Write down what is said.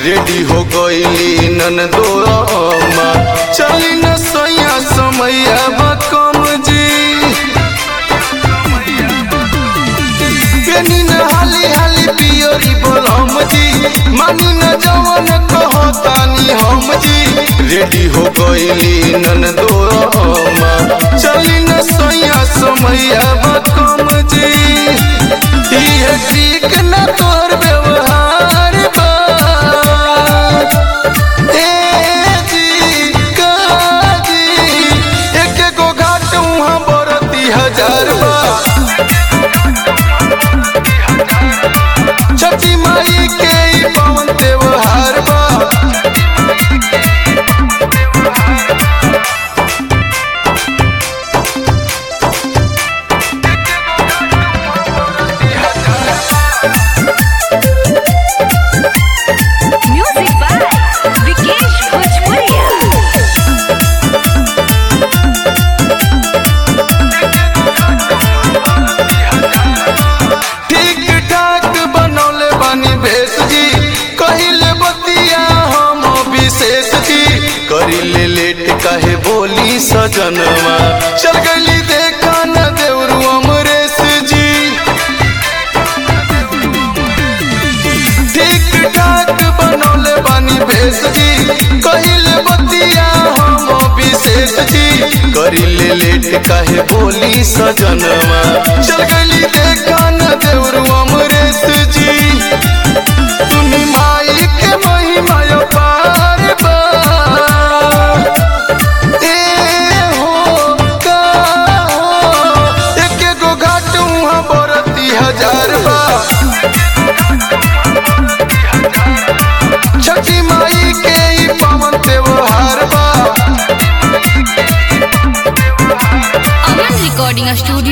Ready हो गईली नन दो अम्मा चली न सैया समैया बकम जी पेनी न हाली हाली पियोरी बोलम जी मानी न जवन कहतानी हम जी रेडी हो गईली नन दो अम्मा चली न सैया समैया बकम जी ये ठीक न तोर व्यवहार बा ए जी का जी एक गो घाट उहाँ बरती हजार बा छठी माई के ई पावन त्योहार बा Music by Vikesh Bhojpuria. ठीक ठाक बनौले बानी भेष जी कहिले बतिया हम विशेष जी करिले लेट काहे बोली सजनवा चल गली देखा न देवरू अमरेश जी ठीक ठाक बनौले बानी भेष जी कहिले बतिया हम विशेष जी करिले लेट काहे बोली सजनवा चल गली देखा न देवरू अमरेश जी सुनी माई के महिमा पार बा ए हो का हो एक गो घाट उहाँ बरती हजार बा छठी माई के ई पावन त्योहार बा Aman Recording Studio.